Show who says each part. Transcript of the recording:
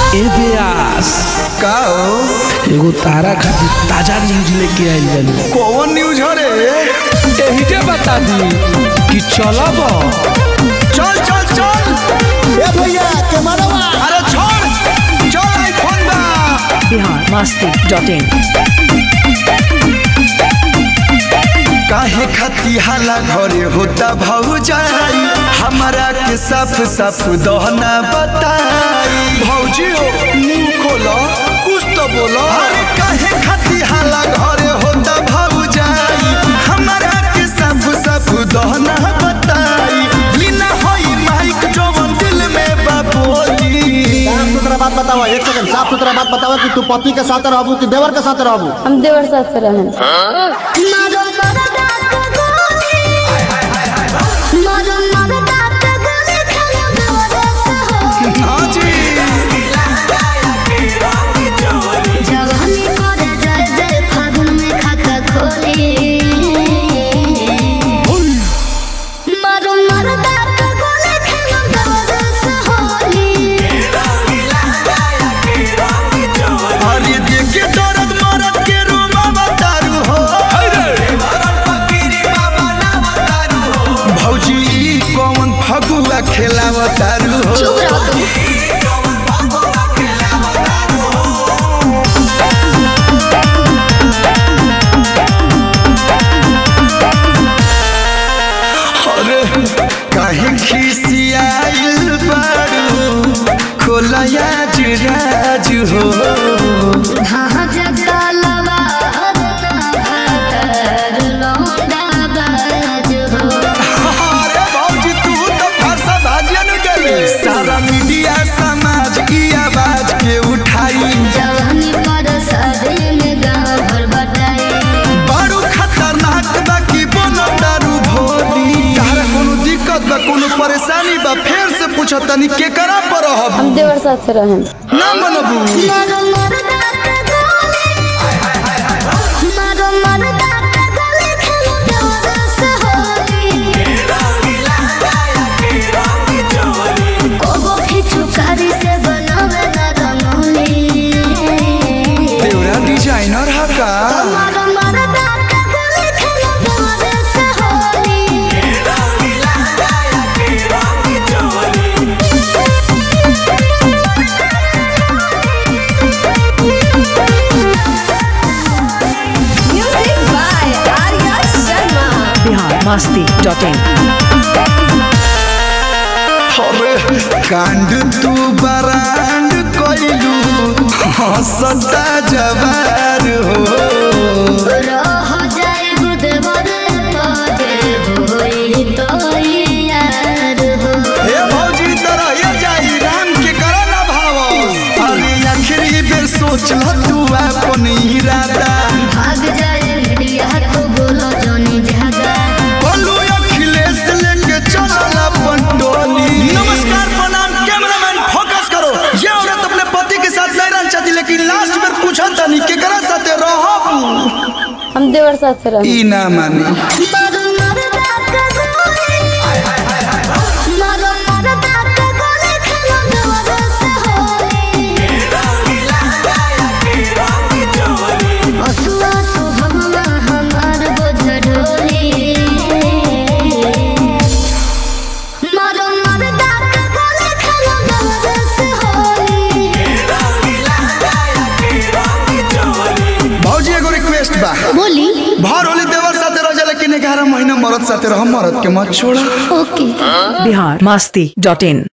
Speaker 1: ए व्यास
Speaker 2: का हो
Speaker 1: एगो तारा खातिर ताजा न्यूज लेके आइल बानी
Speaker 2: कौन न्यूज हो रे
Speaker 1: एही के बता दी कि चलब
Speaker 2: चल चल चल
Speaker 3: ए भैया कैमरावा
Speaker 2: अरे छोड़ चल आईफोन बा
Speaker 4: बिहार मस्ती डॉट इन
Speaker 2: काहे खाती हाला घरे होता भौजाई हमारा के साफ साफ दहना बताई भौजी हो मुंह खोलो कुछ तो बोलो अरे काहे खाती हाला घरे होता भौजाई हमारा के साफ साफ दहना बताई लीना होई माइक जवन दिल में बाबोली
Speaker 3: साफ सुथरा बात बताओ एक सेकंड साफ सुथरा बात बताओ कि तू पति के साथ रहबू कि देवर के साथ रहबू
Speaker 5: हम देवर साथ से रहें
Speaker 2: हाँ जी
Speaker 6: जवानी करे जय जय फागुन में खाता खोली मारो मरदा तो गोले खेलो दरस होली
Speaker 2: अरे देखे दर्द मरद के रूबा बतारू हो भौजी ई कौन फगुआ खेलावतारू हो
Speaker 6: चुप रहो तुम
Speaker 2: अरे काहे खिसियाइल बारू खोलया जुराज हो
Speaker 6: हाँ जगा लवा लौंडा बाज हो
Speaker 2: अरे भौजी तू तो फरसा भाजिया न गले सारा मीडिया समाज की आवाज के उठाई
Speaker 6: जवानी पर शादी में गाँव भर बटाई
Speaker 2: बड़ू खतरनाक बा की बोनो दारू भोली तारा कोनो दिक्कत बा कोनो परेशानी बा फेर से पूछ तनी के करा पर रहब
Speaker 5: हम देवर साथ से रहें
Speaker 2: ना मनबू
Speaker 6: मारो मरदा के गोली मारो मरदा के गोली खेलो दरस होली कोगो खिचू कारी से बनावे ना रंगोली
Speaker 2: देवरा डिजाइनर हा का
Speaker 6: मारो मरदा के गोली खेलो दरस होली
Speaker 7: Music by Arya Sharma.
Speaker 4: Bihar Masti dot in
Speaker 2: अरे कांड तू बरांड कोइलू हंसता जवार हो
Speaker 6: रह जाए बुधवार पाजे होई तो यार हो
Speaker 2: हे भौजी तरह ये जाई राम के करो ना भाव अरे आखिरी बेर सोच ल तू अपन इरादा
Speaker 6: भाग जाए मीडिया तो बोलो जोनी जागा
Speaker 2: बोलू अखिलेश लेके चलल अपन टोली नमस्कार प्रणाम कैमरामैन फोकस करो ये औरत अपने पति के साथ नहीं रहना चाहती लेकिन लास्ट में पूछा तनी केकरा साथे रहब
Speaker 5: हम देवर साथ से रहें
Speaker 2: ई ना मानी
Speaker 6: मारो मरदा का गोली मारो मरदा का गोली खेलो दरस होली असुआ सुभगवा हमार बोझडोली मारो मरदा का गोली खेलो दरस होली
Speaker 2: भौजी एगो रिक्वेस्ट बा
Speaker 6: बोली
Speaker 2: भर होली देवर साथे रह जा लेकिन 11 महीना मरद साथे रह मरद के मत छोड़ा
Speaker 6: ओके
Speaker 4: बिहार मस्ती डॉट इन